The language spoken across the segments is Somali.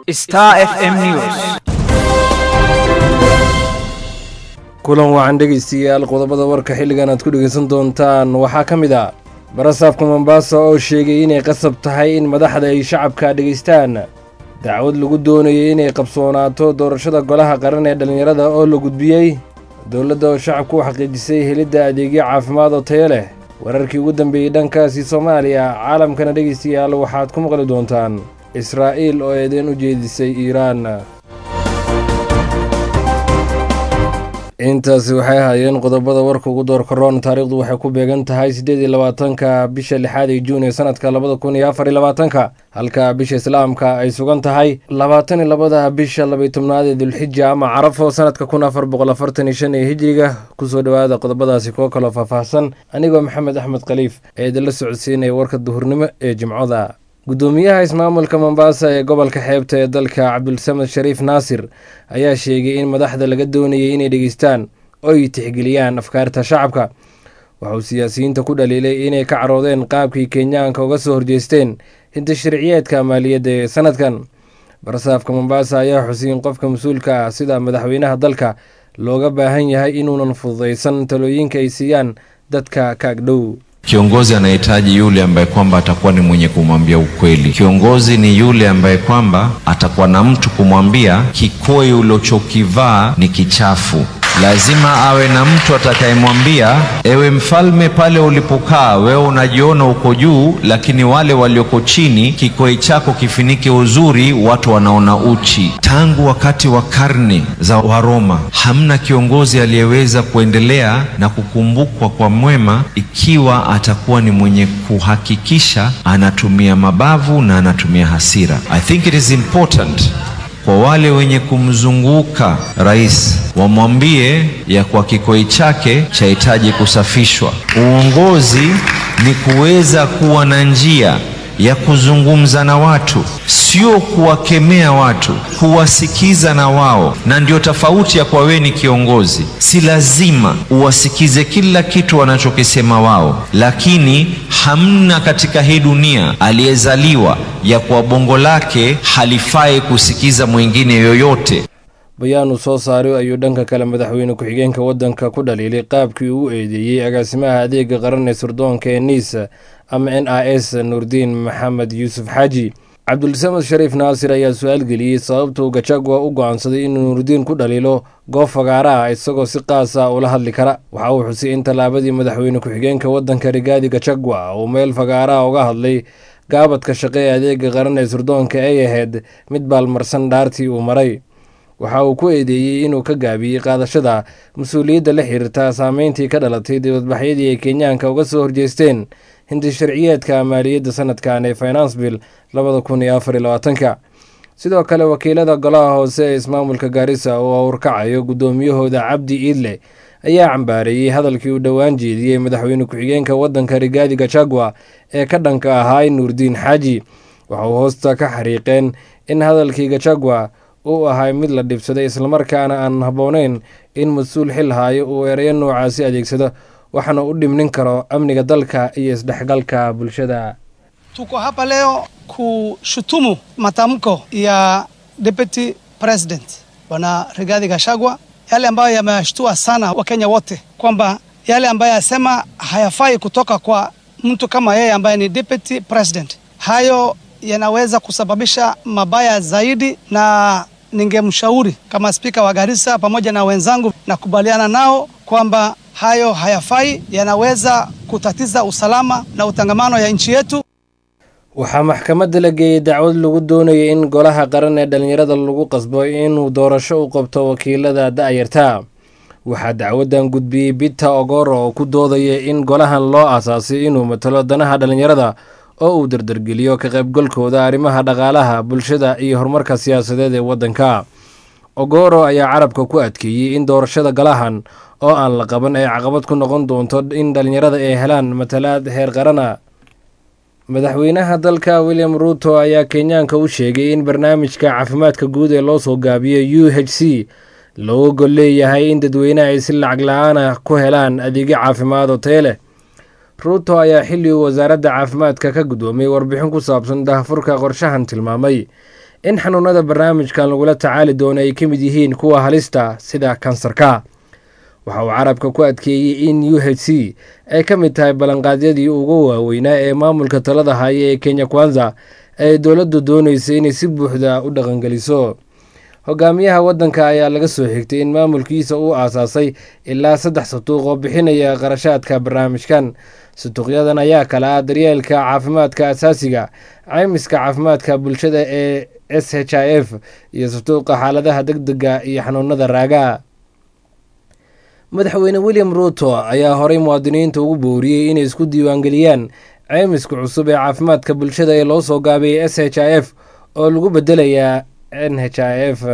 Star FM News. kulan wacan dhegaystayaal qodobada warka xilligan aad ku dhegaysan doontaan waxaa ka mid a barasaabka mombasa oo sheegay inay qasab tahay in madaxda ay shacabka dhegaystaan dacwad lagu doonayay inay qabsoonaato doorashada golaha qaran ee dhallinyarada oo la gudbiyey dowladda oo shacabku u xaqiijisay helidda adeegyo caafimaad oo tayo leh wararkii ugu dambeeyey dhankaasi soomaaliya caalamkana dhegaystayaal waxaad ku maqli doontaan israa'iil oo eedeyn u jeedisay iiraan intaasi waxay ahaayeen qodobada warka ugu door karoon taariikhdu waxay ku beegan tahay siddeed iyo labaatanka bisha lixaad ee juun ee sanadka labada kun iyo afar iyo labaatanka halka bisha islaamka ay sugan tahay labaatan iyo labada bisha labaiy tobnaad ee dulxija ama carafo sanadka kun afar boqol afartan iyo shan ee hijiriga kusoo dhowaada qodobadaasi kuwo kaloo faahfaahsan anigoo maxamed axmed khaliif ee idinla socodsiinaya warka duhurnimo ee jimcoda guddoomiyaha ismaamulka mombasa ee gobolka xeebta ee dalka cabdulsamed shariif naasir ayaa sheegay in madaxda laga doonayay inay dhegeystaan oo ay tixgeliyaan afkaarta shacabka waxauu siyaasiyiinta ku dhaliilay inay ka caroodeen qaabkii kenyaanka uga soo horjeesteen hinta sharciyeedka maaliyadda ee sanadkan barasaafka mombasa ayaa xusay in qofka mas-uulka ah sida madaxweynaha dalka looga baahan yahay inuunan fududaysan talooyinka ay siiyaan dadka ka agdhow Kiongozi anahitaji yule ambaye kwamba atakuwa ni mwenye kumwambia ukweli. Kiongozi ni yule ambaye kwamba atakuwa na mtu kumwambia kikoi ulichokivaa ni kichafu. Lazima awe na mtu atakayemwambia, ewe mfalme, pale ulipokaa wewe unajiona uko juu, lakini wale walioko chini, kikoi chako kifinike uzuri, watu wanaona uchi. Tangu wakati wa karne za Waroma, hamna kiongozi aliyeweza kuendelea na kukumbukwa kwa mwema ikiwa atakuwa ni mwenye kuhakikisha anatumia mabavu na anatumia hasira. I think it is important kwa wale wenye kumzunguka rais wamwambie ya kwa kikoi chake chahitaji kusafishwa. Uongozi ni kuweza kuwa na njia ya kuzungumza na watu, sio kuwakemea watu, kuwasikiza na wao. Na ndio tofauti ya kwa wewe ni kiongozi, si lazima uwasikize kila kitu wanachokisema wao, lakini hamna katika hii dunia aliyezaliwa ya kwa bongo lake halifai kusikiza mwingine yoyote. bayaanu soo saaray ayuu dhanka kale madaxweyne ku-xigeenka waddanka ku dhaliilay qaabkii uu eedeeyey agaasimaha adeega qaran ee sirdoonka ee niisa ama n i s nuurdiin maxamed yuusuf xaaji cabdulsamed shariif naasir ayaa su-aal geliyey sababtuu gajagwa u go-aansaday inuu nuurdiin ku dhaliilo goob fagaara ah isagoo si qaas ah ula hadli kara waxa uu xusay in tallaabadii madaxweyne ku-xigeenka waddanka rigaadi gajagwa uu meel fagaara ah uga hadlay gaabadka shaqe ee adeega qaran ee sirdoonka ay ahayd mid baalmarsan dhaartii uu maray waxa uu ku eedeeyey inuu ka gaabiyey qaadashada mas-uuliyadda la xiriirta saameyntii ka dhalatay dibadbaxyadii ay kenyaanka uga soo horjeesteen hinti sharciyeedka maaliyadda sanadkan ee finance bill labada kun iyo afar iyo labaatanka sidoo kale wakiilada golaha hoose ee ismaamulka gaarisa oo urkacayo guddoomiyahooda cabdi iidle ayaa cambaareeyey hadalkii uu dhowaan jeediyey madaxweyne ku-xigeenka waddanka rigaadi gajagwa ee ka dhanka ahaa nuurdiin xaaji waxa uu hoosta ka xariiqeen in hadalkii gajagwa uu ahay mid la dhibsaday islamarkaana aan habboonayn in mas-uul xil haayo uu ereyo noocaasi adeegsado waxaana u dhimnin karo amniga dalka iyo isdhexgalka bulshada Tuko hapa leo kushutumu matamko ya Deputy President Bwana Rigathi Gachagua, yale ambayo yamewashtua sana Wakenya wote, kwamba yale ambayo yasema hayafai kutoka kwa mtu kama yeye ambaye ni Deputy President. Hayo yanaweza kusababisha mabaya zaidi, na ningemshauri kama spika wa Garissa pamoja na wenzangu, nakubaliana nao kwamba hayo hayafai, yanaweza kutatiza usalama na utangamano ya nchi yetu. waxaa maxkamadda la geeyey dacwad lagu doonayay in golaha qaran ee dhallinyarada lagu qasbo inuu doorasho u qabto wakiilada da-yarta waxaa dacwaddan gudbiyey bita ogoro oo ku doodaya in golahan loo aasaasay inuu matalo danaha dhallinyarada oo uu dardargeliyo ka qaybgalkooda arrimaha dhaqaalaha bulshada iyo horumarka siyaasadeed ee waddanka ogoro ayaa carabka ku adkeeyey in doorashada golahan oo aan la qaban ay caqabad ku noqon doonto in dhallinyarada ay helaan matalaad heer qarana madaxweynaha dalka william ruuto ayaa kenyaanka u sheegay in barnaamijka caafimaadka guud ee loo soo gaabiyo u h c looga gol leeyahay in dadweynaha ay si lacag la-aan ah ku helaan adeegyo caafimaad oo taya leh ruuto ayaa xilli uu wasaaradda caafimaadka ka guddoomay warbixin ku saabsan dahafurka qorshahan tilmaamay in xanuunada barnaamijkan lagula tacaali doono ay ka mid yihiin kuwa halista sida kansarka waxa uu carabka ku adkeeyey in u h c ay ka mid tahay ballanqaadyadii ugu waaweynaa ee maamulka talada haya ee kenya kwanza ay dowladdu doonaysa inay si buuxda u dhaqangeliso hogaamiyaha waddanka ayaa laga soo xigtay in maamulkiisa uu aasaasay ilaa saddex satuuq oo bixinaya qarashaadka barnaamijkan satuuqyadan ayaa kala ah daryeelka caafimaadka asaasiga caymiska caafimaadka bulshada ee s h i f iyo satuuqa xaaladaha deg dega iyo xanuunada raaga madaxweyne william ruuto ayaa horey muwaadiniinta ugu booriyey inay isku diiwaangeliyaan caymiska cusub ee caafimaadka bulshada ee loo soo gaabiyey s h i f oo lagu bedelayaa n h i f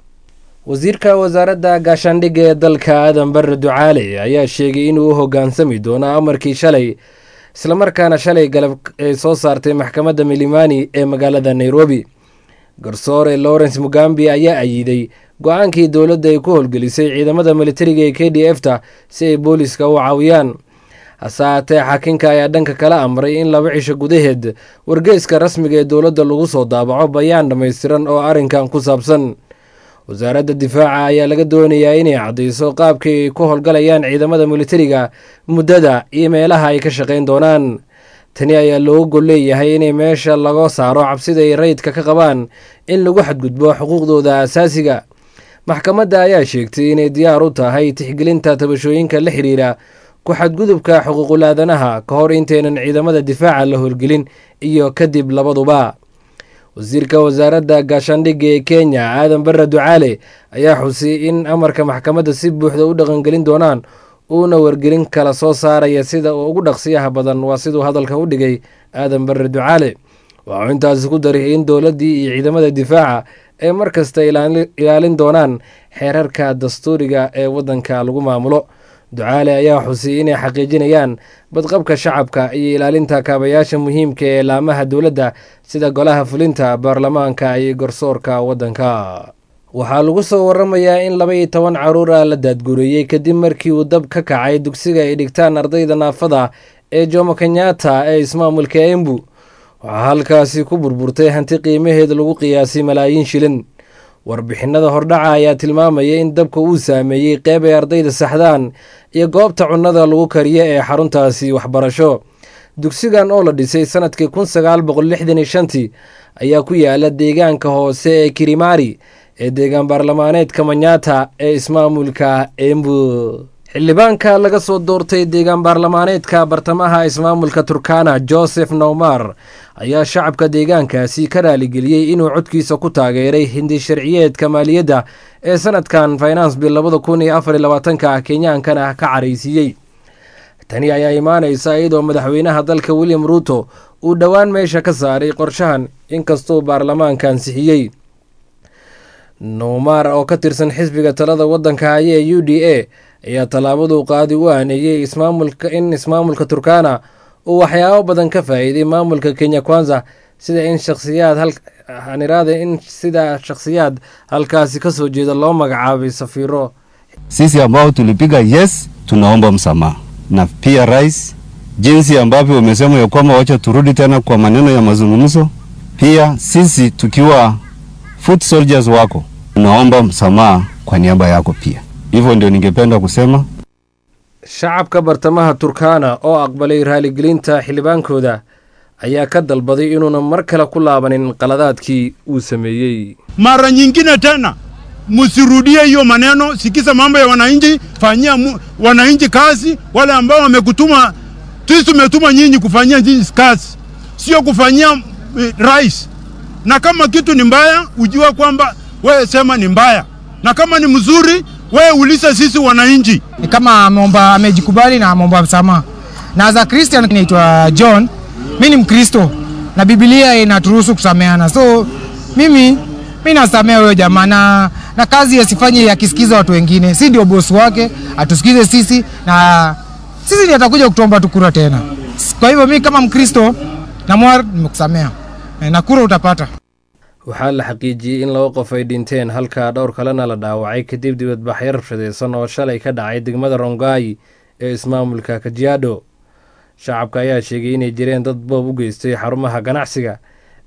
wasiirka wasaaradda gaashaandhigga ee dalka aadan barre ducaale ayaa sheegay inuu u hoggaansami doono amarkii shalay islamarkaana shalay galab ay soo saartay maxkamadda milimani ee magaalada nairobi garsoore lawrence mugambi ayaa ayiiday go-aankii dowladda ay ku howlgelisay ciidamada militariga ee k d f ta si ay booliska u caawiyaan hase haatee xakinka ayaa dhanka kala amray in laba cisho gudaheed wargeyska rasmiga ee dowladda lagu soo daabaco bayaan dhammaystiran oo arrinkan ku saabsan wasaaradda difaaca ayaa laga doonayaa inay caddayso qaabkii ay ku howlgalayaan ciidamada militariga muddada iyo meelaha ay ka shaqayn doonaan tani ayaa looga gol leeyahay inay meesha laga saaro cabsida ay rayidka ka qabaan in lagu xadgudbo xuquuqdooda asaasiga maxkamadda ayaa sheegtay inay diyaar u tahay tixgelinta tabashooyinka la xiriira ku xadgudubka xuquuqulaadanaha ka hor intaynan ciidamada difaaca la howlgelin iyo kadib labaduba wasiirka wasaaradda gaashaandhigga ee kenya aadan barre ducaale ayaa xusiyey in amarka maxkamadda si buuxda u dhaqangelin doonaan uuna wargelin kala soo saaraya sida uu ugu dhaqsiyaha badan waa siduu hadalka u dhigay aadan barre ducaale waxuu intaasi ku daray in dowladdii iyo ciidamada difaaca ay mar kasta ilaalin doonaan xeerarka dastuuriga ee waddanka lagu maamulo ducaale ayaa xusiyey inay xaqiijinayaan badqabka shacabka iyo ilaalinta kaabayaasha muhiimka ee laamaha dowladda sida golaha fulinta baarlamaanka iyo garsoorka waddanka waxaa lagu soo waramayaa in laba iyo toban caruur ah la daadgureeyey kadib markii uu dab ka kacay dugsiga ay dhigtaan ardayda naafada ee jomo kenyatta ee ismaamulka embu waxaa halkaasi ku burburtay hanti qiimaheed lagu qiyaasay malaayiin shilin warbixinada hordhaca ayaa tilmaamaya in dabka uu saameeyey qeyb ay ardayda saxdaan iyo goobta cunnada lagu kariyo ee xaruntaasi waxbarasho dugsigan oo la dhisay sanadkii kun sagaal boqol lixdan iyo shantii ayaa ku yaala deegaanka hoose ee kirimari ee deegaan baarlamaaneedka manyata ee ismaamulka embu xildhibaanka laga soo doortay deegaan baarlamaaneedka bartamaha ismaamulka turkana joseph nowmar ayaa shacabka deegaankaasi ka raaligeliyey inuu codkiisa ku taageeray hindi sharciyeedka maaliyadda ee sanadkan finance bill labada kun iyo afar iyo labaatanka kenyaankana ka caraysiiyey tani ayaa imaanaysa iyadoo madaxweynaha dalka william ruuto uu dhowaan meesha ka saaray qorshahan inkastuu baarlamaanka ansixiyey nowmar oo ka tirsan xisbiga talada waddanka haya ee u d a ayaa tallaabaduu qaadi u aaneeyey ismaamulka in ismaamulka turkana uu waxyaabo badan ka faa'iiday maamulka kenya kwanza sida in shakhsiyaad haniraada in sida shakhsiyaad halkaasi ka soo jeeda loo magacaabay safiiro sisi ambao tulipiga yes tunaomba msamaha na pia rais jinsi ambavyo umesema ya kwamba wacha turudi tena kwa maneno ya mazungumzo pia sisi tukiwa foot soldiers wako tunaomba msamaha kwa niaba yako pia hivyo ndio ningependa kusema shacabka bartamaha turkana oo aqbalay raaligelinta xildhibaankooda ayaa ka dalbaday inuuna mar kale ku laabanin qaladaadkii uu sameeyey mara nyingine tena msirudie hiyo maneno, sikiza mambo ya wananchi, fanyia mu, wananchi kazi. Wale ambao wamekutuma, sisi tumetuma nyinyi kufanyia nyinyi kazi, sio kufanyia eh, rais. Na kama kitu ni mbaya, ujue kwamba wewe sema ni mbaya, na kama ni mzuri, wewe uliza sisi wananchi. ni kama ameomba amejikubali na ameomba msamaha. Na as a Christian naitwa John, mi ni Mkristo na Biblia inaturuhusu kusameana, so mimi mi nasamea huyo jamaa na, na kazi asifanye akisikiza watu wengine, si ndio bosi wake, atusikize sisi na sisi ndiye atakuja kutuomba tu kura tena. Kwa hivyo mi kama Mkristo namwar nimekusamea Eh, na kura utapata. waxaa la xaqiijiyey in laba qof ay dhinteen halka dhowr kalena la dhaawacay kadib dibadbaxyo rabshadeysan oo shalay ka dhacay degmada rongai ee ismaamulka kajiado shacabka ayaa sheegay inay jireen dad boob u geystay xarumaha ganacsiga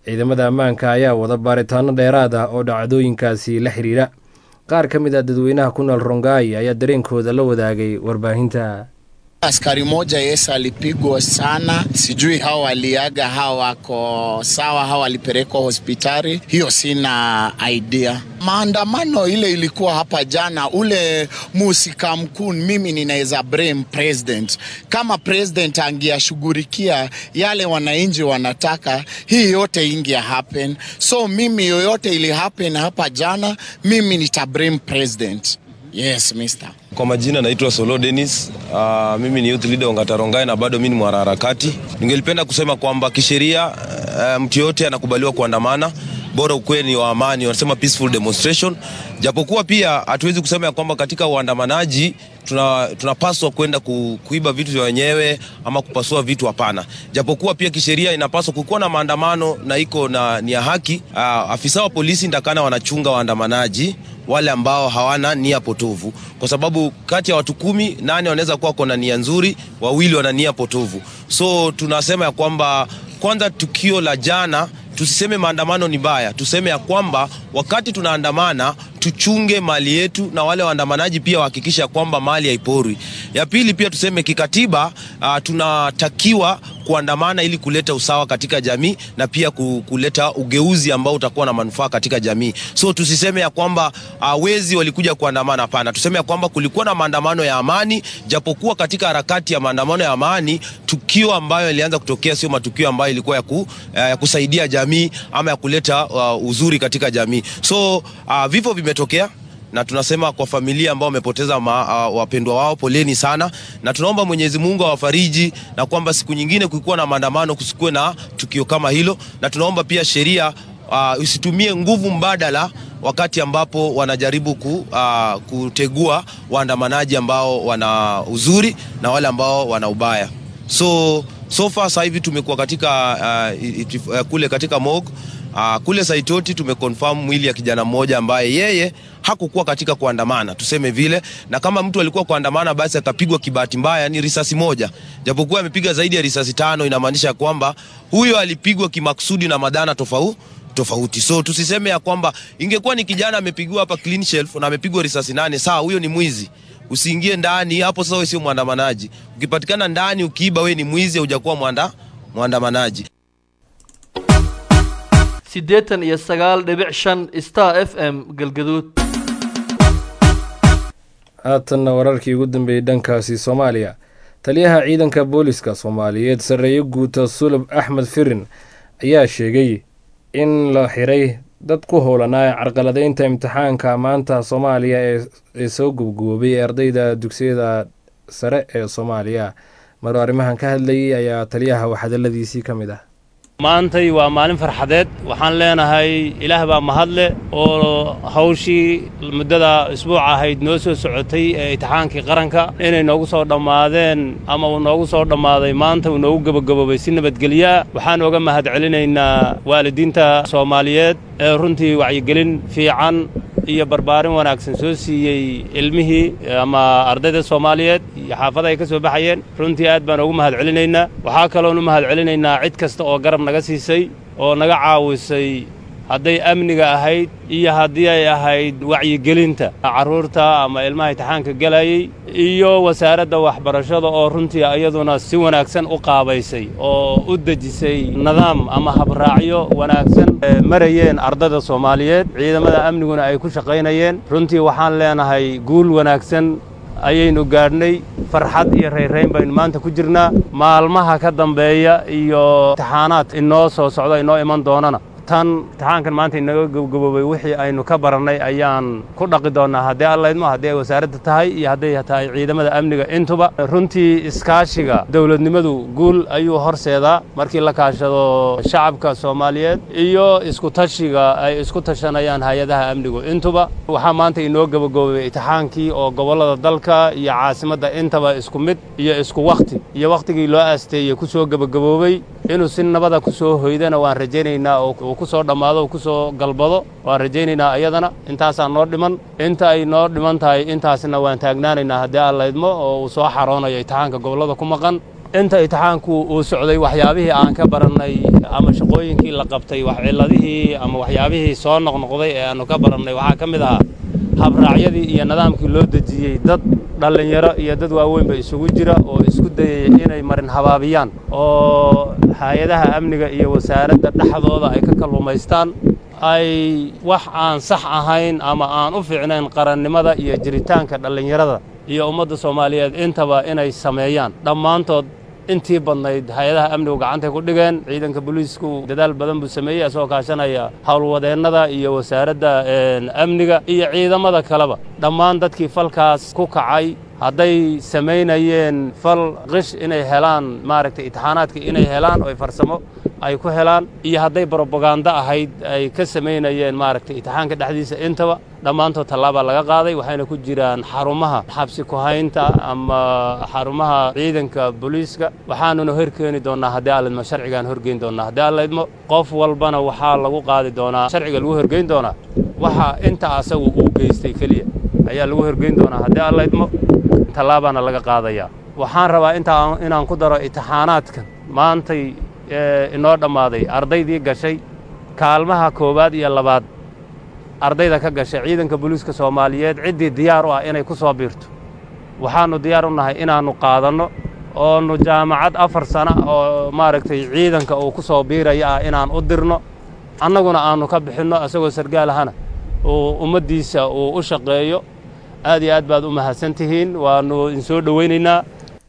ciidamada ammaanka ayaa wada baaritaano dheeraad ah oo dhacdooyinkaasi la xiriira qaar ka mid ah dadweynaha ku nool rongai ayaa dareenkooda la wadaagay warbaahinta Askari moja Yesu alipigwa sana, sijui hao waliaga, hao wako sawa, hao walipelekwa hospitali, hiyo sina idea. Maandamano ile ilikuwa hapa jana, ule musika mkuu, mimi ninaweza blame president. Kama president angeyashughulikia yale wananchi wanataka, hii yote ingia happen. So mimi yoyote ili happen hapa jana, mimi nita blame president. Yes, mister. Kwa majina naitwa Solo Dennis. Uh, mimi ni youth leader Ongatarongai na bado mimi ni mwanaharakati. Ningelipenda kusema kwamba kisheria uh, mtu yote anakubaliwa kuandamana bora ukuwe ni wa amani, wanasema peaceful demonstration. Japokuwa pia hatuwezi kusema ya kwamba katika uandamanaji tuna, tunapaswa kwenda ku, kuiba vitu vya wenyewe ama kupasua vitu, hapana. Japokuwa pia kisheria inapaswa kukuwa na maandamano na iko na ni ya haki. Uh, afisa wa polisi ndakana wanachunga waandamanaji wale ambao hawana nia potovu, kwa sababu kati ya watu kumi nane wanaweza kuwa kona nia nzuri, wawili wana nia potovu. So tunasema ya kwamba kwanza, tukio la jana tusiseme maandamano ni mbaya, tuseme ya kwamba wakati tunaandamana tuchunge mali yetu, na wale waandamanaji pia wahakikisha kwamba mali haiporwi. Ya pili pia tuseme kikatiba, uh, tunatakiwa kuandamana ili kuleta usawa katika jamii na pia kuleta ugeuzi ambao utakuwa na manufaa katika jamii. So tusiseme ya kwamba uh, wezi walikuja kuandamana, hapana. Tuseme ya kwamba kulikuwa na maandamano ya amani, japokuwa katika harakati ya maandamano ya amani tukio ambayo ilianza kutokea sio matukio ambayo ilikuwa ya, ku, uh, ya kusaidia jamii ama ya kuleta uh, uzuri katika jamii. So uh, vifo vimetokea na tunasema kwa familia ambao wamepoteza uh, wapendwa wao, poleni sana, na tunaomba Mwenyezi Mungu awafariji na kwamba siku nyingine kuikuwa na maandamano kusikuwe na tukio kama hilo, na tunaomba pia sheria uh, usitumie nguvu mbadala wakati ambapo wanajaribu ku, uh, kutegua waandamanaji ambao wana uzuri na wale ambao wana ubaya. So so far sasa hivi tumekuwa katika uh, itif, uh, kule katika mog uh, kule Saitoti tumeconfirm mwili ya kijana mmoja ambaye yeye hakukuwa katika kuandamana, tuseme vile, na kama mtu alikuwa kuandamana basi akapigwa kibahati mbaya, ni risasi moja, japokuwa amepiga zaidi ya risasi tano, inamaanisha kwamba huyo alipigwa kimakusudi na madhana tofauti tofauti. So tusiseme ya kwamba ingekuwa ni kijana amepigiwa hapa clean shelf na amepigwa risasi nane, sawa, huyo ni mwizi usiingie ndani hapo. Sasa wewe sio mwandamanaji. Ukipatikana ndani ukiiba, wewe ni mwizi, hujakuwa mwanda mwandamanaji. siddeetan iyo sagaal dhibic shan star f m galgaduud haatanna wararkii ugu dambeeyey dhankaasi soomaaliya taliyaha ciidanka booliska soomaaliyeed sarreeye guuta sulub axmed firin ayaa sheegay in la xiray dad ku howlanaa carqaladeynta imtixaanka maanta soomaaliya ee soo gubgoobay ee ardayda dugsiyada sare ee soomaaliya maruu arrimahan ka hadlayay ayaa taliyaha waxhadaladiisii ka mid ah maantay waa maalin farxadeed waxaan leenahay ilaah baa mahadle oo hawshii muddada isbuuc ahayd noo soo socotay ee imtixaankii qaranka inay noogu soo dhammaadeen ama uu noogu soo dhammaaday maanta uu noogu gebagaboobay si nabadgelyaa waxaan oga mahad celinaynaa waalidiinta soomaaliyeed ee runtii wacyigelin fiican iyo barbaarin wanaagsan soo siiyey ilmihii ama ardayda soomaaliyeed iyo xaafada ay ka soo baxayeen runtii aad baan ugu mahad celinaynaa waxaa kaloon u mahad celinaynaa cid kasta oo garab naga siisay oo naga caawisay hadday amniga ahayd iyo haddii ay ahayd wacyigelinta carruurta ama ilmaha imtixaanka gelayey iyo wasaaradda waxbarashada oo runtii iyaduna si wanaagsan u qaabaysay oo u dejisay nidaam ama habraacyo wanaagsan marayeen ardayda soomaaliyeed ciidamada amniguna ay ku shaqaynayeen runtii waxaan leenahay guul wanaagsan ayaynu gaadhnay farxad iyo rayrayn baynu maanta ku jirnaa maalmaha ka dambeeya iyo imtixaanaad inoo soo socda inoo iman doonana tan imtixaankan maanta inaga gabgaboobay wixii aynu ka barannay ayaan ku dhaqi doonnaa haddii allaydmo haddii ay wasaaradda tahay iyo hadday tahay ciidamada amniga intuba runtii iskaashiga dowladnimadu guul ayuu horseedaa markii la kaashado shacabka soomaaliyeed iyo iskutashiga ay isku tashanayaan hay-adaha amnigu intuba waxaa maanta inoo gabagaboobay imtixaankii oo gobollada dalka iyo caasimadda intaba isku mid iyo isku wakhti iyo wakhtigii loo aasteeyey ku soo gebagaboobay inuu si nabada ku soo hoydana waan rajaynaynaa oo ku soo dhammaado oo ku soo galbado waan rajaynaynaa iyadana intaasaa noo dhiman inta ay noo dhiman tahay intaasna waan taagnaanaynaa haddii allaydmo oo uu soo xaroonayo imtixaanka gobollada ku maqan inta itixaanku uu socday waxyaabihii aan ka barannay ama shaqooyinkii la qabtay wax cilladihii ama waxyaabihii soo noqnoqday ee aannu ka barannay waxaa ka mid ahaa habraacyadii iyo nidaamkii loo dejiyey dad dhallinyaro iyo dad waaweynba isugu jira oo isku dayaya inay marin habaabiyaan oo hay-adaha amniga iyo wasaaradda dhexdooda ay ka kalluumaystaan ay wax aan sax ahayn ama aan u fiicnayn qarannimada iyo jiritaanka dhallinyarada iyo ummadda soomaaliyeed intaba inay sameeyaan dhammaantood intii badnayd hay-adaha amnigu gacantay ku dhigeen ciidanka booliisku dadaal badan buu sameeyey asagoo kaashanaya howlwadeennada iyo wasaaradda amniga iyo ciidamada kaleba dhammaan dadkii falkaas ku kacay hadday samaynayeen fal qish inay helaan maaragtay itixaanaadka inay helaan oo farsamo ay ku helaan iyo hadday brobaganda ahayd ay ka samaynayeen maaragtay itixaanka dhexdiisa intaba dhammaantood tallaabaa laga qaaday waxayna ku jiraan xarumaha xabsi ku-haynta ama xarumaha ciidanka booliiska waxaanuna horkeeni doonnaa haddii alidmo sharcigaan horgeyn doonnaa haddii alidmo qof walbana waxaa lagu qaadi doonaa sharciga lagu horgeyn doonaa waxa inta asagu uu geystay keliya ayaa lagu horgeyn doonaa haddii alidmo tallaabaana laga qaadayaa waxaan rabaa intaa inaan ku daro itixaanaadka maantay inoo dhammaaday ardaydii gashay kaalmaha koowaad iyo labaad ardayda ka gashay ciidanka booliiska soomaaliyeed ciddii diyaar u ah inay ku soo biirto waxaannu diyaar u nahay inaannu qaadanno oonu jaamacad afar sana oo maaragtay ciidanka uu ku soo biiraya ah inaan u dirno annaguna aannu ka bixinno isagoo sargaal ahana uu ummaddiisa uu u shaqeeyo aad iyo aad baad u mahadsan tihiin waannu idinsoo dhowaynaynaa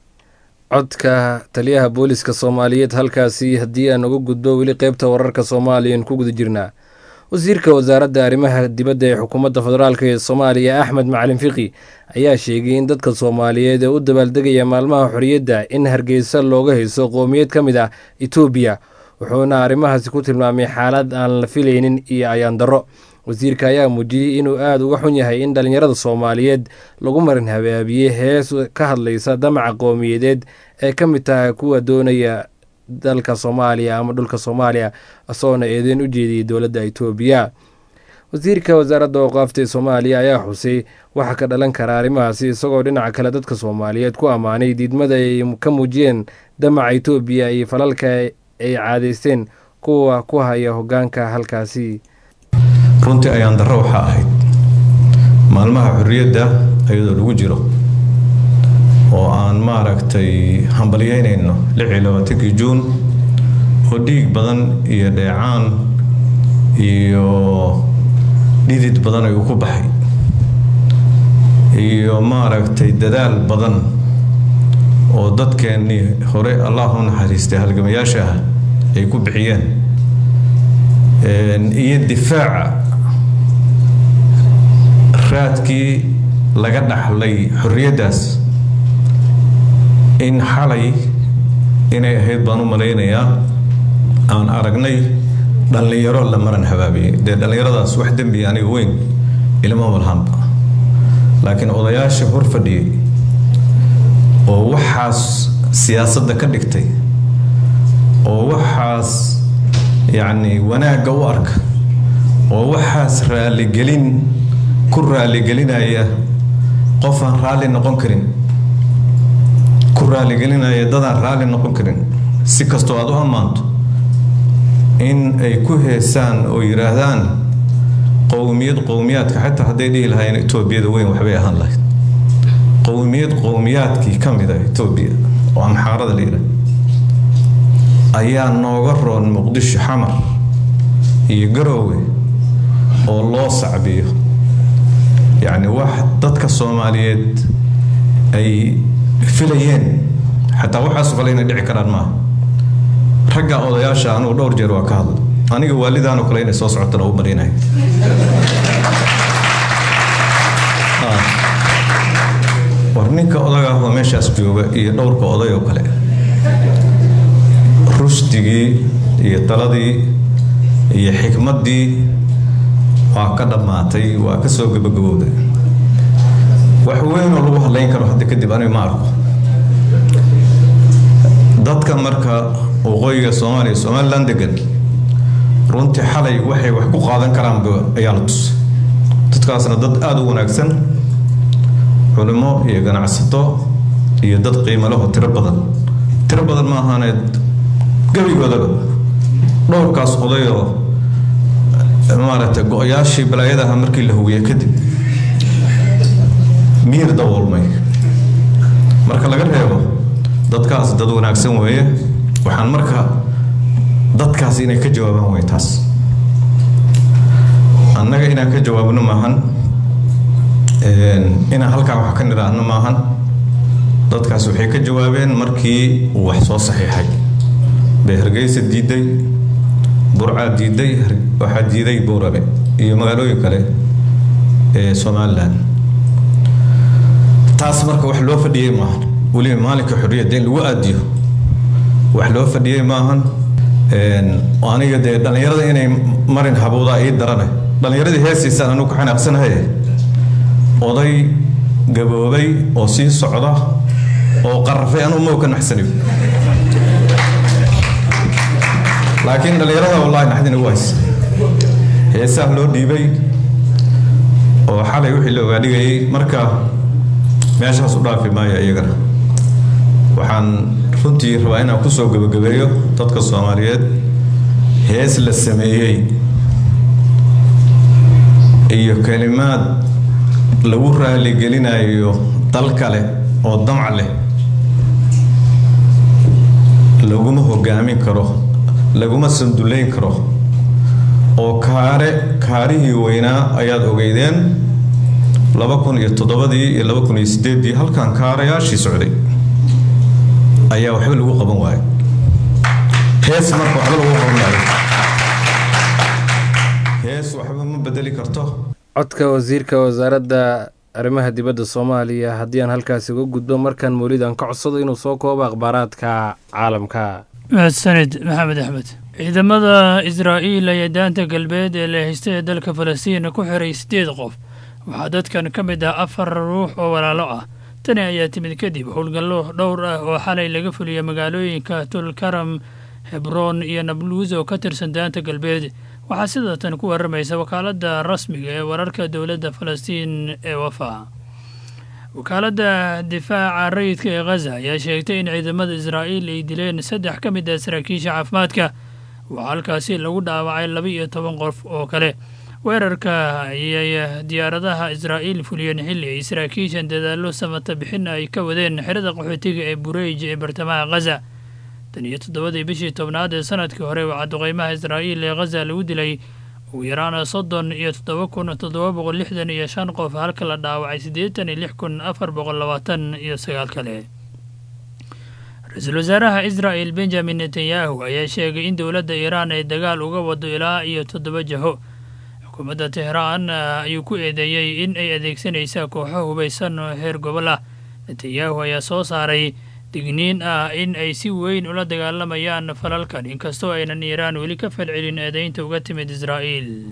codka taliyaha booliska soomaaliyeed halkaasi haddii aan uga gudbo weli qaybta wararka soomaaliyan ku guda jirnaa wasiirka wasaaradda arrimaha dibadda ee xukuumadda federaalk ee soomaaliya axmed macalin fiqi ayaa sheegay in dadka soomaaliyeed ee u dabaaldegaya maalmaha xorriyadda in hargeysa looga hayso qoomiyad ka mid ah etoobiya wuxuuna arrimahaasi ku tilmaamay xaalad aan la filaynin iyo ayaandarro wasiirka ayaa muujiyey inuu aada uga xun yahay in dhallinyarada soomaaliyeed lagu marin habaabiyey hees ka hadlaysa damaca qowmiyadeed ee ka mid tahay kuwa doonaya dalka soomaaliya ama dhulka soomaaliya isagoona eedeyn u jeediyey dowladda itoobiya wasiirka wasaaradda awqaafta ee soomaaliya ayaa xusay waxa ka dhalan kara arrimahaasi isagoo dhinaca kale dadka soomaaliyeed ku ammaanay diidmada ay ka muujiyeen damaca itoobiya iyo falalka ay caadaysteen kuwa ku haya hoggaanka halkaasi runtii ayaan darro waxaa ahayd maalmaha xorriyadda iyadoo lagu jiro oo aan maaragtay hambalyeynayno lixii labaatankii juun oo dhiig badan iyo dheecaan iyo dhidid badan ayuu ku baxay iyo maaragtay dadaal badan oo dadkeennii hore allah u naxariistay halgamayaasha ah ay ku bixiyeen iyo difaaca raadkii laga dhaxlay xorriyaddaas in xalay inay ahayd baan u malaynayaa aan aragnay dhallinyaro la maran habaabiyey dee dhallinyaradaas wax dembi aniga weyn ilma walhanba laakiin odayaasha hor fadhiyey oo waxaas siyaasadda ka dhigtay oo waxaas yacni wanaagga u arka oo waxaas raaligelin ku raaligelinaya qof aan raalli noqon karin ku raaligelinaya dadaan raalli noqon karin si kastoo aad u ammaanto in ay ku heesaan oo yidhaahdaan qowmiyad qowmiyaadka xitaa hadday dhihi lahaayeen etoobiyada weyn waxbay ahaan lahayd qowmiyad qowmiyaadkii ka mid a etoobiya oo amxaarada la yidhaah ayaa nooga roon muqdisho xamar iyo garoowe oo loo sacbiyo yacni wax dadka soomaaliyeed ay filayeen xataa waxaas kale inay dhici karaan maaha ragga odayaasha anugu dhowr jeer waa ka hadla aniga waalidaanoo kale inay soo socotana u marinayo war ninka odaga ahoo meeshaas jooga iyo dhowrka oday oo kale rushdigii iyo taladii iyo xikmaddii waa ka dhammaatay waa ka soo gabagabowday wax weynoo lagu hadlayn karo hadda kadib aniga ma arko dadka marka waqooyiga soomaaliya somalilan degan runtii xalay waxay wax ku qaadan karaanba ayaa la tusay dadkaasna dad aada u wanaagsan culimo iyo ganacsato iyo dad qiimo leho tiro badan tiro badan ma ahaaneed gebigoodaba dhowrkaas odayoo maaragtay go-yaashii balaayadaha markii la hugiyey kadib miir daboolmay marka laga reebo dadkaas dad wanaagsan weeye waxaan marka dadkaas inay ka jawaabaan way taas annaga inaan ka jawaabno maahan inaan halkaa wax ka nidhaahno maahan dadkaas waxay ka jawaabeen markii uu wax soo saxiixay dee hargeysa diiday burcaa diiday waxaa diiday buurabe iyo magaalooyin kale ee somalilan taas marka wax loo fadhiyey maahan weliba maalinka xorriyadda in lagu aadiyo wax loo fadhiyey maahan aniga dee dhallinyarada inay marin habowdaa ii darane dhallinyaradii heesiisaan anugu ka xanaaqsanahay oday gaboobay oo sii socda oo qarafay anugu mau ka naxsanayo laakiin dhallinyarada wallaahi naxdin ugu haysa heesaha loo dhiibay oo xalay wixii la ogaadhigayay marka meeshaas u dhaafi maayo iyagana waxaan runtii rabaa inaan kusoo gebagabeeyo dadka soomaaliyeed hees la sameeyey iyo kelimaad lagu raaligelinayo dal kale oo damc leh laguma hogaamin karo laguma sanduleyn karo oo kaare kaarihii weynaa ayaad ogeydeen laba kun iyo toddobadii iyo laba kun iyo sideeddii halkan kaarayaashii socday ayaa waxba lagu qaban waayay hees marka waxba lagu qaban waayo hees waxba ma bedeli karto codka wasiirka wasaaradda arrimaha dibadda soomaaliya haddii aan halkaasi uga gudbo markaan mawlidan ka codsado inuu soo koobo akhbaaraadka caalamka mahadsanid maxamed axmed ciidamada israa'iil ayaa daanta galbeed ee la haystay ee dalka falastiin ku xiray siddeed qof waxaa dadkan ka mid ah afar ruux oo walaalo ah tani ayaa timid kadib howlgallo dhowr ah oo xalay laga fuliyay magaalooyinka tulkaram hebroon iyo nabluus oo ka tirsan daanta galbeed waxaa sida tan ku waramaysa wakaaladda rasmiga ee wararka dowladda falastiin ee wafa wakaaladda difaaca rayidka ee khaza ayaa sheegtay in ciidamada israa'iil ay dileen saddex ka mid ah saraakiisha caafimaadka waxaa halkaasi lagu dhaawacay laba iyo toban qof oo kale weerarka ayay diyaaradaha israa'iil fuliyeen xilli ay saraakiishan dadaallo samata bixin ay ka wadeen xerada qaxootiga ee bureyj ee bartamaha khaza tan iyo toddobadii bishii tobnaad ee sanadkii hore waxaa duqeymaha israa'iil ee khaza lagu dilay ugu yaraan soddon iyo toddoba kun toddoba boqol lixdan iyo shan qof halka la dhaawacay siddeetan iyo lix kun afar boqol labaatan iyo sagaal kale ra-iisul wasaaraha israa'el benjamin netanyahu ayaa sheegay in dowladda iiraan ay dagaal uga wado ilaa iyo toddoba jaho xukuumadda tehraan ayuu ku eedeeyey in ay adeegsanaysa kooxo hubaysan oo heer gobol ah netanyahu ayaa soo saaray digniin ah in ay si weyn ula dagaalamayaan falalkan inkastoo aynan iiraan weli ka falcelin eedeynta uga timid israa'iil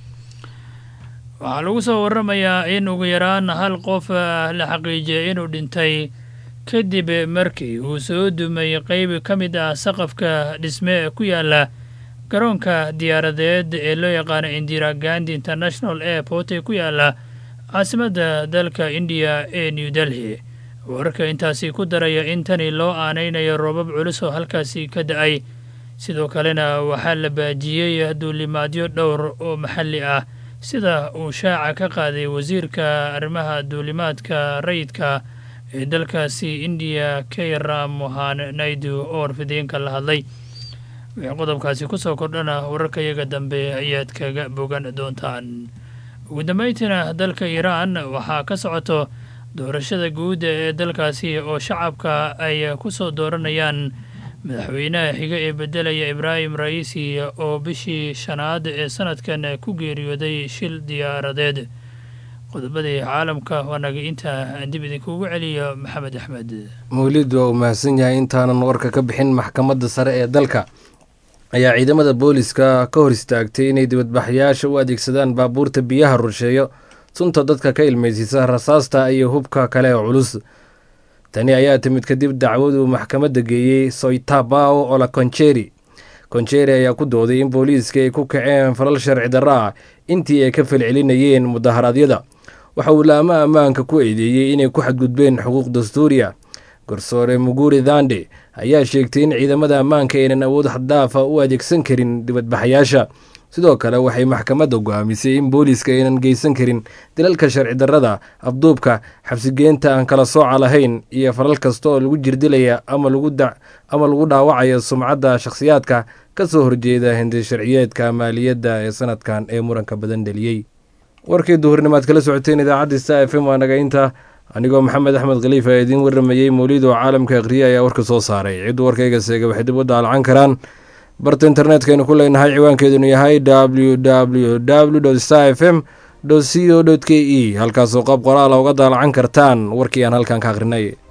waxaa lagu soo waramayaa in ugu yaraan hal qof la xaqiijiyay inuu dhintay kadib markii uu soo dumay qeyb ka mid ah saqafka dhisme ku yaala garoonka diyaaradeed ee loo yaqaano indira gandi international airport ee ku yaala caasimadda dalka indiya ee new delhi wararka intaasi ku daraya in tani loo aanaynayo roobab culus oo halkaasi ka da-ay sidoo kalena waxaa la baajiyey duulimaadyo dhowr oo maxalli ah sida uu shaaca ka qaaday wasiirka arrimaha duulimaadka rayidka ee dalkaasi indiya kayra mohan naidu oo warfideenka la hadlay wixii qodobkaasi kusoo kordhana wararkayaga dambe ayaad kaga bogan doontaan ugu dambeyntiina dalka iiraan waxaa ka socoto doorashada guud ee dalkaasi oo shacabka ay ku soo dooranayaan madaxweynaha xiga ee beddelaya ibraahim ra'iisi oo bishii shanaad ee sanadkan ku geeriyooday shil diyaaradeed qodobadii caalamka waanaga intaa aan dib idinkuugu celiyo maxamed axmed mawlid waa uu mahadsan yahay intaanan warka ka bixin maxkamadda sare ee dalka ayaa ciidamada booliska ka hor istaagtay inay dibadbaxayaasha u adeegsadaan baabuurta biyaha rusheeyo sunta dadka ka ilmaysiisa rasaasta iyo hubka kale oo culus tani ayaa timid kadib dacwaduu maxkamadda geeyey soitabao ola konjeri konjeri ayaa ku dooday in booliiska ay ku kaceen falal sharci darro ah intii ay ka falcelinayeen mudaharaadyada waxa uu laamo ammaanka ku eedeeyey inay ku xadgudbeen xuquuq dastuuri ah garsoore muguri dhande ayaa sheegtay in ciidamada ammaanka aynan awood xaddaafa u adeegsan karin dibadbaxayaasha sidoo kale waxay maxkamadda go-aamisay in booliiska aynan geysan karin dilalka sharci darrada afduubka xabsigeenta aan kala sooca lahayn iyo falal kasta oo lagu jirdilaya ama lagu dhaawacayo sumcadda shakhsiyaadka ka soo horjeeda hindi sharciyeedka maaliyadda ee sanadkan ee muranka badan dheliyey warkii duhurnimaad kala socoteen idaacadda sta f m waa naga inta anigoo maxamed axmed khaliif ee idiin warramayey mawlid oo caalamka akhriye ayaa warka soo saaray ciddu warkayga seega waxay dib u daalacan karaan barta internetkaynu ku leenahay ciwaankeedunu yahay w w w star f m c o k e halkaasoo qab qoraala uga daalacan kartaan warkii aan halkan ka akhrinay